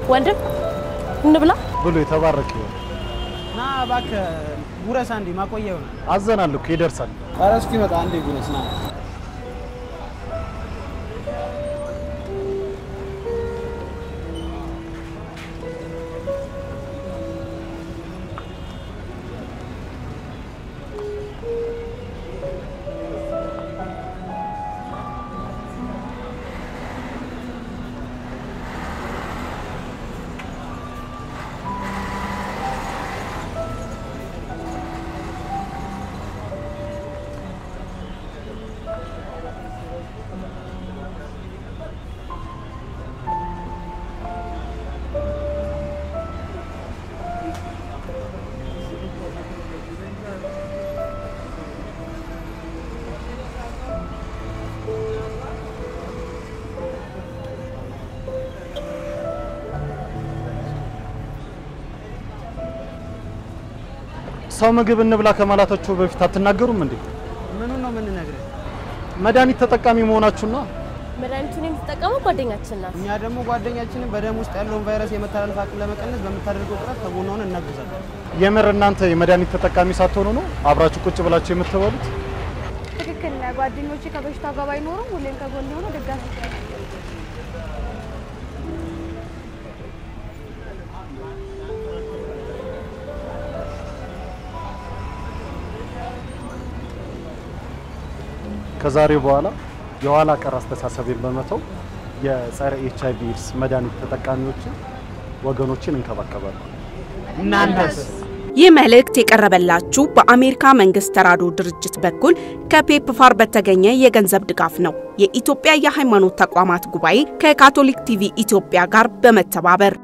ወንድም እንብላ። ብሎ የተባረከ ይሆን። ና እባክህ ጉረስ አንዴ ማቆያ ይሆናል። አዘናል እኮ ይደርሳል። ኧረ እስኪመጣ አንዴ ጉረስ ና። ሰው ምግብ እንብላ ከማላታችሁ በፊት አትናገሩም እንዴ? ምኑን ነው የምንነግርህ? መድኃኒት ተጠቃሚ መሆናችሁና መድኃኒቱን የምትጠቀመው ጓደኛችን ናት። እኛ ደግሞ ጓደኛችንን በደም ውስጥ ያለውን ቫይረስ የመተላለፍ አቅም ለመቀነስ በምታደርገው ጥረት ከጎኗ ሆነን እናግዛለን። የምር እናንተ የመድኃኒት ተጠቃሚ ሳትሆኑ ነው አብራችሁ ቁጭ ብላችሁ የምትበሉት? ትክክል ነህ። ጓደኞቼ ከበሽታው ጋር ባይኖሩም ሁሌም ከጎን የሆነ ደጋፊ ከዛሬ በኋላ የኋላ ቀር አስተሳሰቤን በመተው የጸረ ኤች አይቪ ኤድስ መድኃኒት ተጠቃሚዎችን ወገኖችን እንከባከባለን። እናንተስ? ይህ መልእክት የቀረበላችሁ በአሜሪካ መንግስት ተራድኦ ድርጅት በኩል ከፔፕፋር በተገኘ የገንዘብ ድጋፍ ነው። የኢትዮጵያ የሃይማኖት ተቋማት ጉባኤ ከካቶሊክ ቲቪ ኢትዮጵያ ጋር በመተባበር